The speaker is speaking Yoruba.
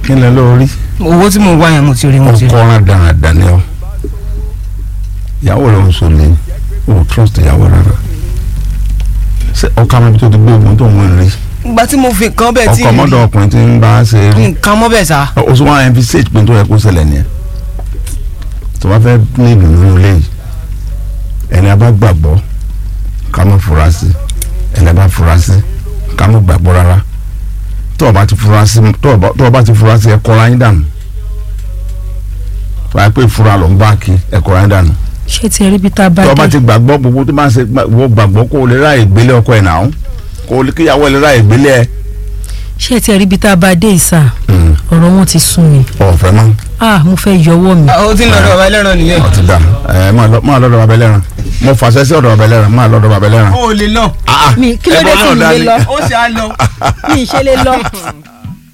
kí ni lórí owó tí mo wá yẹn mo ti rí mo ti rí. ọkọ ọ̀ràn dáadáa ni ọ ìyàwó rẹ ń sọlẹ̀ o trust ìyàwó rárá ṣé ọkọ àwọn ibi tó ti gbé ogun tó ń wọ́n rí ìgbà tí mo fi nǹkan bẹ́ẹ̀ tí ọkọ ọmọdé ọkùnrin tí ń bá a ṣe rí nǹkan mọ́ bẹ́ẹ̀ sá. o sọ wọn fi ṣèjì pé tó yẹ kó ṣẹlẹ̀ nìyẹn tó bá fẹ́ ní ìlú nínú ilé yìí ẹni a bá gbàgbọ́ ká má fura sí ẹni a bá fura sí ká má gbàgbọ́ rárá tó o bá ti fura sí tó o bá- tó o bá ti fura sí ẹ kọ́ra yín dànù tó o bá pè fura ló ń bá kí ẹ kọ́ra yín dànù ṣé ti rí bí tá a bá tó o bá dé ti gbàgbọ́ gbogbo tó bá ń ṣe wọ́n gbàgbọ́ kó o lè ráàyè gbélé ọkọ ẹ̀ náà kó o lè kíyàwó ẹ̀ lè ráàyè gbélé ẹ̀ ṣé ti rí bí tá a bá dé ìsà ọ̀rọ̀ wọn ti sún mi ọ̀fẹ́ mọ́ ah mo fẹ́ yọwọ́ mi ó ti ń lọ́dọ̀ bàbá ẹlẹ́ran nìyẹn. ọtí dà ẹ máa lọ- máa lọ́dọ̀ bàbá ẹlẹ́ran mo fàṣẹ sí ọ̀dọ̀ bàbá ẹlẹ́ran máa lọ́dọ̀ bàbá ẹlẹ́ran. ó lè lọ Ah, mi kí ló dé ẹbọ tí náà mi dání. lè lọ ó ṣe á lọ. mi ì ṣe lè lọ